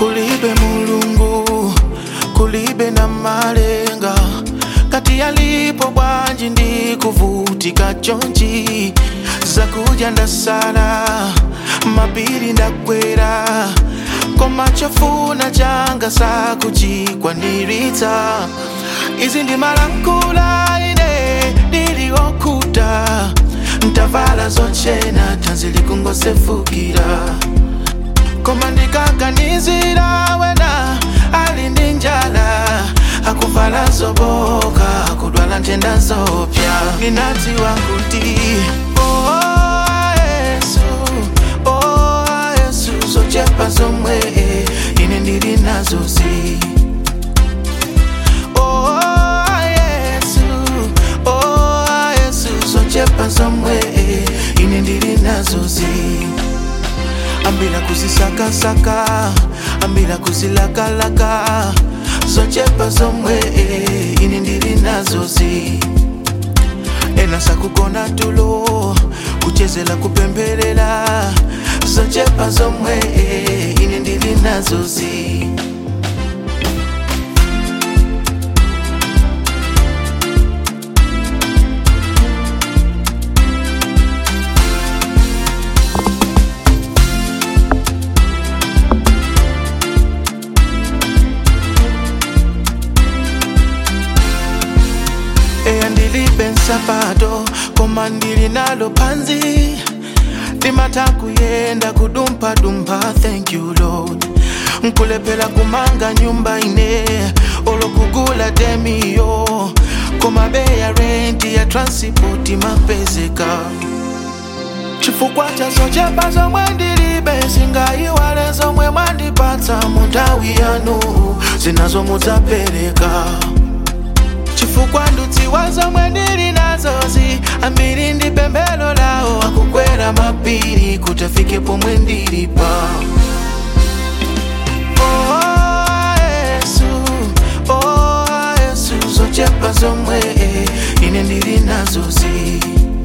kulibe mulungu kulibe na malenga kati yalipo bwanji ndi kuvutika chonchi zakuja ndasala mapiri ndakwera koma chofuna changa sakuchikwaniritsa izi ndi malankhula ine ndiliokuta ntavala zochena tanzi likungosefukira koma ndikaganizira wena ali ndi njala akuvala zoboka akudwala ntenda zopya ninadziwa kuti oh, yesu oh, yesu zochepa zomwe ine ndili nazozi oh, yesu oh, yesu zochepa zomwe ine ndili nazozi ambila kuzisakasaka ambila kuzilakalaka zochepa zomwe ine ndili nazozi ena sakugona tulo kuchezela kupembelela zochepa zomwe ine ndili nazozi eya ndilibe nsapato koma ndili nalo panzi ndimata kuyenda kudumphadumpa thank you lord nkulephera kumanga nyumba ine olokugula demiyo koma beya renti ya transipoti mapezeka chifukwa cha zochepa zomwe ndilibe singayiwale zomwe mwandipatsa mu nthawi yanu zinazo mudzapereka chifukwa ndudziwa zomwe ndili nazozi ambiri ndi pembelo lawo akukwera mapiri kuti afike pomwe ndilipa Oh, Yesu, oh, Yesu, zochepa zomwe ine ndili nazozi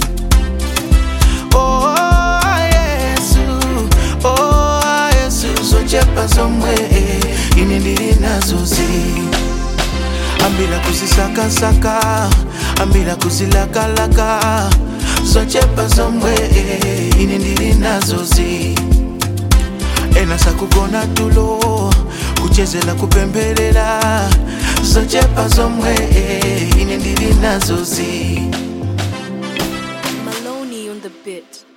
Oh, Yesu, oh, Yesu, zochepa zomwe ine ndili nazozi ambila kuzisakasaka ambila kuzilakalaka zochepa zomwe ine ndili nazozi ena sakugona tulo kuchezela kupembelela zochepa zomwe ine ndili nazozi Maloney on the bit.